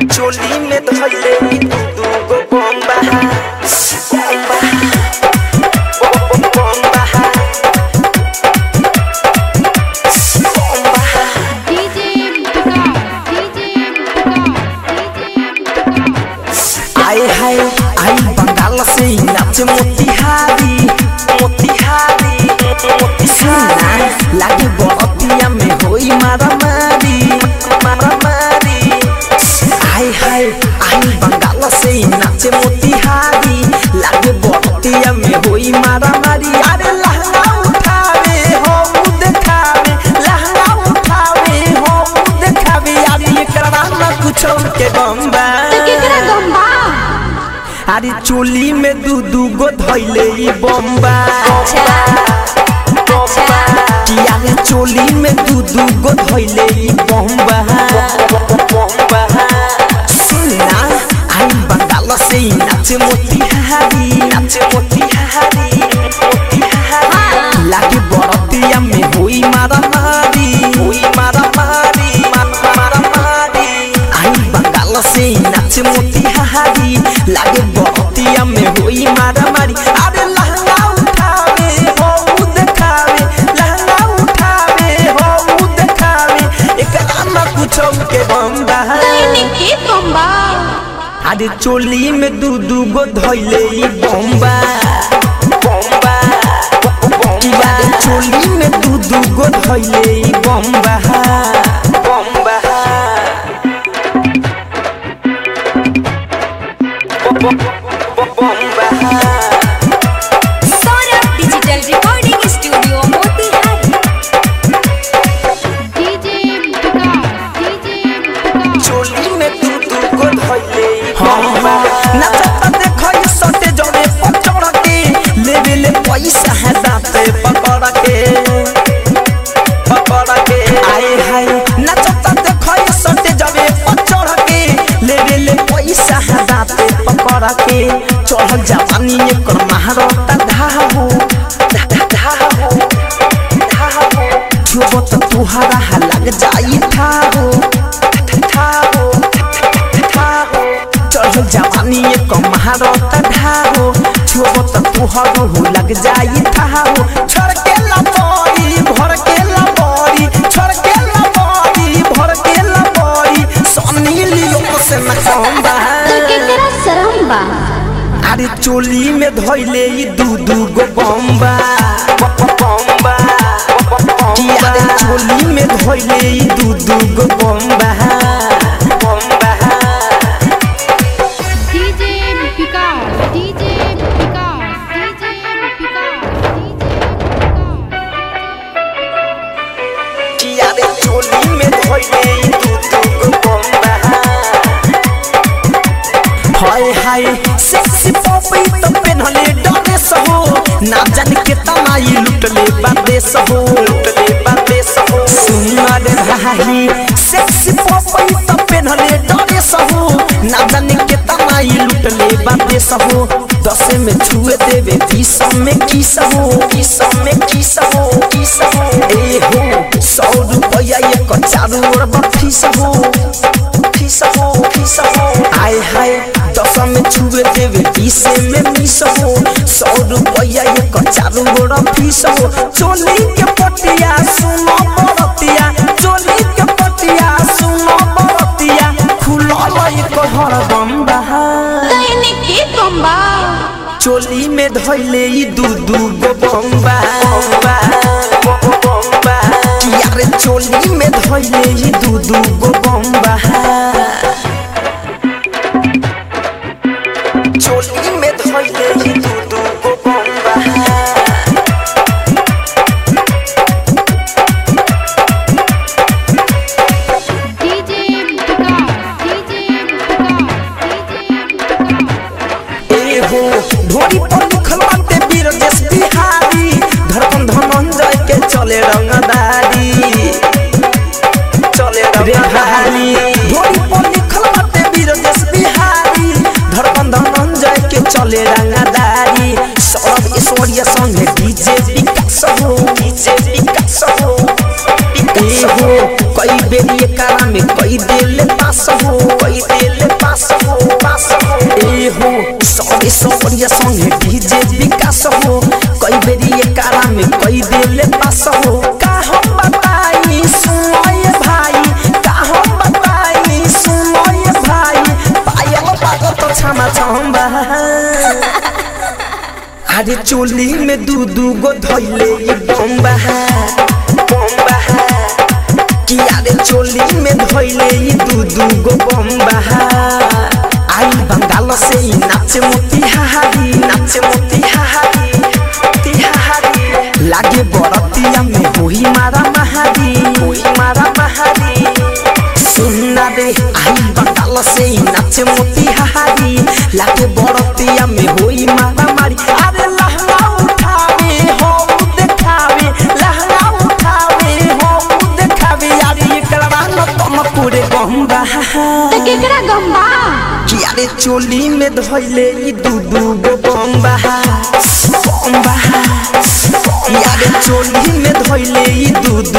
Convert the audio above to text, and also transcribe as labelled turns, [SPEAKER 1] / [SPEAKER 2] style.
[SPEAKER 1] चोली में धइले ई दू दू गो बम्बा बम्बा बम्बा बम्बा
[SPEAKER 2] DJ Vikas, DJ Vikas, DJ Vikas.
[SPEAKER 1] आए हाय आई बंगाल से ही नाचे मोतिहारी मोतिहारी मोतिहारी लागे बरतिया में होई मारामारी मारामारी आए हाय आई बंगाल से ही नाचे मोतिहारी लागे बरतिया में होई मारामारी अरे लहंगा उठावे हो उ देखावे लहंगा उठावे हो उ देखावे यार ये करवा ना कुछ के बम्बा
[SPEAKER 2] तो केकरा गम्बा
[SPEAKER 1] अरे चोली में दू दू गो धैले ई बम्बा किया रे चोली में दू दू गो धैले ई बम्बा सुनना आई बंगाल से ही नाचे मोतिहारी नाचे मोतिहारी मोतिहारी लागे बरतिया में होई मारामारी होई मारामारी मारामारी आई बंगाल से ही नाचे मोतिहारी लागे बरतिया में होई मारामारी अरे लहंगा उठावे हो उ देखावे लहंगा उठावे हो उ देखावे एकरा ना कुछो के बम्बा
[SPEAKER 2] के गम्बा
[SPEAKER 1] अरे चोली में दू दू गो धैले ई बम्बा बम्बा बम्बा चोली में दू दू गो धैले ई बम्बा बम्बा बम्बा
[SPEAKER 3] Saurabh digital recording studio Motihari
[SPEAKER 2] DJ Vikas, DJ Vikas.
[SPEAKER 1] चोली में दू दू गो धैले ई बम्बा नचता देखो ये सटे जड़े पचड़ के लेवे ले पैसा है दाते पकड़ के पकड़ के आए हाय नचता देखो ये सटे जड़े पचड़ के लेवे ले पैसा है दाते पकड़ के चढ़ जवानी एकर महारता धाहो धा धा धाहो धाहो छुबो तो तुहरा हा लग जाई थाहो थाहो थाहो चढ़ जवानी एक महारत ढाहो छुबो तो तुहरो हो लग जाई थाहो छड़ के लबड़ी भर के लबड़ी छड़ के लबड़ी भर के लबड़ी सोनी लियो से न कम्बा
[SPEAKER 2] तो केकरा शरम बा
[SPEAKER 1] अरे चोली में धइले ई दू दू गो बम्बा बम्बा किया रे चोली में धइले ई दू दू गो बम्बा बम्बा
[SPEAKER 2] DJ Vikas, DJ Vikas, DJ Vikas, DJ
[SPEAKER 1] किया रे चोली में धइले ई दू दू गो बम्बा हाय हाय सेक्सी पॉपी तो पेनहले ड्रेस हो ना जान के तमाई लुटले बादेश हो लुटले बादेश हो सुनर भाई सेक्सी पॉपी तो पेनहले ड्रेस हो ना जान के तमाई लुटले बादेश हो दस में छुए देवे बीस में किस हो किस में किस हो किस हो ए हो सौ रुपया एक चारू ओर बफीस हो फीस हो फीस हो आय हाय दस में छुए देवे बीस में मिस हो सौ रुपया एक चारू गोड़ फीस हो चोली के पटिया सुनो बरतिया चोली के पटिया सुनो बरतिया खुलल एक हर बम्बा
[SPEAKER 2] के गम्बा
[SPEAKER 1] चोली में धइले ई दू दू गो बम्बा बम्बा बम्बा किया रे चोली में धइले ई दू दू गो बम्बा चोली में धइले ई दू दू गो बम्बा
[SPEAKER 2] DJ Vikas, DJ Vikas, DJ Vikas.
[SPEAKER 1] ए हो ढोरी पर लिखल बाटे बीरजेश बिहारी धड़कन धनंजय के चले रंगदारी चले रे भाई अरे चोली में दू दू गो धैले ई बम्बा बम्बा कि अरे चोली में धैले ई दू दू गो बम्बा आई बंगाल से ई नाचे मोतिहारी नाचे मोतिहारी मोतिहारी लागे बरतिया में होई मारा महारी होई मारा महारी सुनना रे आई बंगाल से ही नाचे मोतिहारी लागे बरतिया में होई मारा मारी अरे लहंगा उठावे हो देखावे लहंगा उठावे हो देखावे यार ये कलवा न तुम पूरे गंगा
[SPEAKER 2] त केकरा गम्बा
[SPEAKER 1] कि अरे चोली में धोइले ई दू दू गो बम्बा बम्बा कि अरे चोली में धोइले ई दू दू